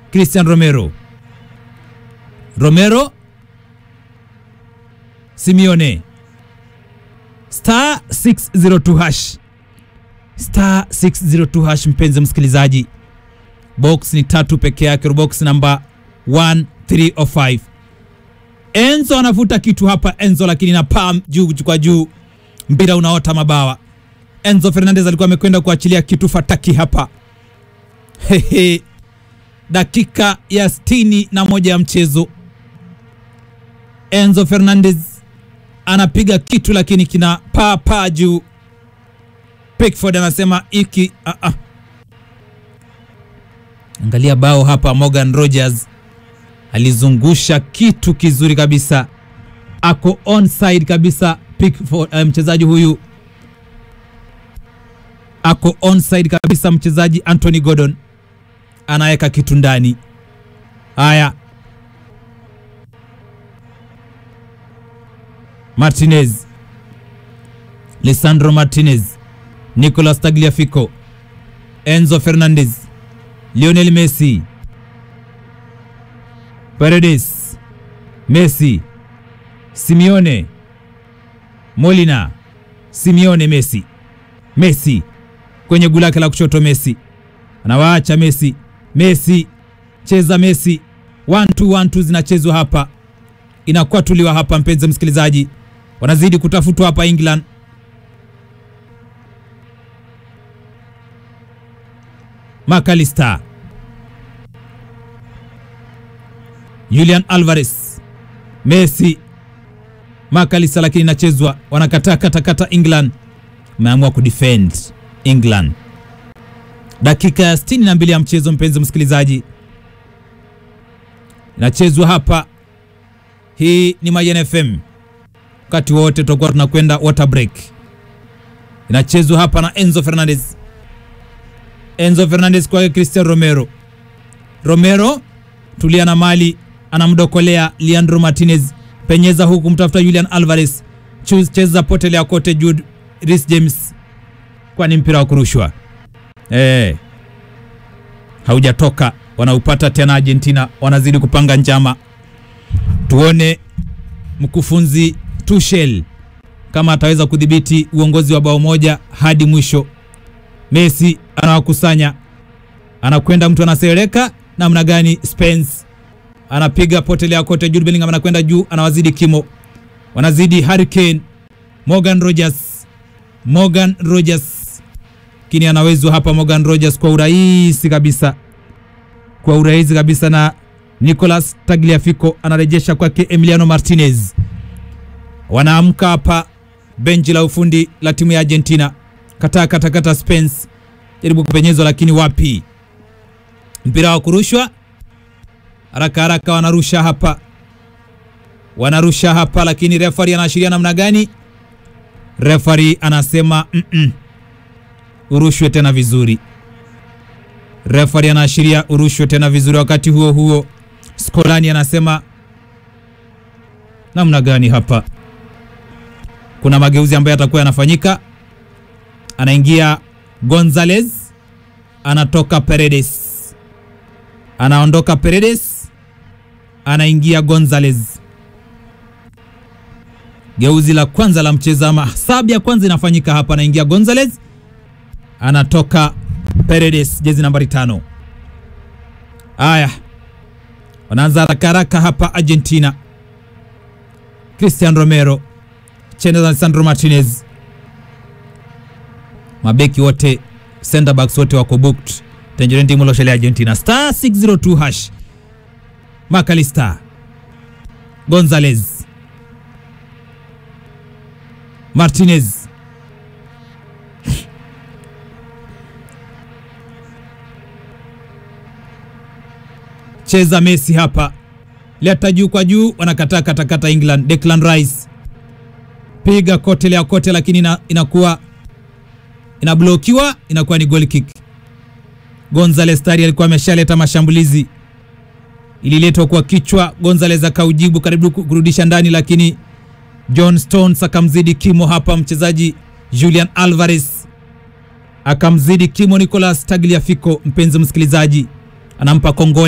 Christian Romero. Romero Simeone star 602 hash star 602 hash. Mpenzi msikilizaji, box ni tatu peke yake, box namba 1305. Enzo anavuta kitu hapa Enzo, lakini na pam juu kwa juu, mpira unaota mabawa. Enzo Fernandez alikuwa amekwenda kuachilia kitu fataki hapa. Hehe, dakika ya sitini na moja ya mchezo, Enzo Fernandez anapiga kitu lakini kina paa paa juu. Pickford anasema iki uh -uh. Angalia bao hapa, Morgan Rogers alizungusha kitu kizuri kabisa, ako onside kabisa. Pickford, uh, mchezaji huyu ako onside kabisa, mchezaji Anthony Gordon anaweka kitu ndani. Haya, Martinez, Lisandro Martinez, Nicolas Tagliafico, Enzo Fernandez, Lionel Messi, Paredes, Messi, Simeone, Molina, Simeone, Messi, Messi kwenye gula lake la kushoto, Messi anawaacha Messi, Messi cheza Messi, 1 2 1 2 zinachezwa hapa, inakuwa tuliwa hapa, mpenzi msikilizaji, wanazidi kutafutwa hapa England. McAllister, Julian Alvarez, Messi, McAllister, lakini inachezwa, wanakataa katakata. England wameamua kudefend England. Dakika ya 62 ya mchezo, mpenzi msikilizaji, inachezwa hapa. Hii ni Mayen FM, wakati wote tutakuwa tunakwenda water break. Inachezwa hapa na Enzo Fernandez, Enzo Fernandez kwa Cristian Romero. Romero tulia na mali, anamdokolea Leandro Martinez, penyeza huku mtafuta Julian Alvarez, cheza potelea kote Jude Reece James, kwani mpira wa kurushwa eh, haujatoka. Wanaupata tena Argentina, wanazidi kupanga njama. Tuone mkufunzi Tuchel kama ataweza kudhibiti uongozi wa bao moja hadi mwisho. Messi anawakusanya, anakwenda mtu anasereka namna gani? Spence anapiga potelea kote. Jude Bellingham anakwenda juu, anawazidi kimo, wanazidi Harry Kane, Morgan Rogers, Morgan Rogers kini anawezwa hapa Morgan Rogers kwa urahisi kabisa, kwa urahisi kabisa, na Nicolas Tagliafico anarejesha kwake Emiliano Martinez. Wanaamka hapa benchi la ufundi la timu ya Argentina. Kata kata kata, Spence jaribu kupenyezwa, lakini wapi, mpira wa kurushwa haraka haraka, wanarusha hapa, wanarusha hapa, lakini refari anaashiria namna gani? Refari anasema mm -mm. Urushwe tena vizuri. Refari anaashiria urushwe tena vizuri. Wakati huo huo, Skolani anasema namna gani hapa? Kuna mageuzi ambayo yatakuwa yanafanyika. Anaingia Gonzalez, anatoka Paredes, anaondoka Paredes, anaingia Gonzalez. Geuzi la kwanza la mchezo ama sabu ya kwanza inafanyika hapa, anaingia Gonzalez anatoka Paredes, jezi nambari tano. Haya, wanaanza haraka haraka hapa Argentina. Christian Romero chenda za Sandro Martinez, mabeki wote center backs wote wako booked. Tangerine timu loshele Argentina star 602 hash. McAllister, Gonzalez, Martinez cheza Messi hapa, leta juu kwa juu, wanakataa katakata England. Declan Rice piga kote lea kote, lakini ina, inakuwa inablokiwa, inakuwa ni goal kick. Gonzalez tayari alikuwa ameshaleta mashambulizi, ililetwa kwa kichwa, Gonzalez akaujibu karibu kurudisha ndani, lakini John Stones akamzidi kimo hapa, mchezaji Julian Alvarez akamzidi kimo Nicolas Tagliafico. Mpenzi msikilizaji, anampa kongole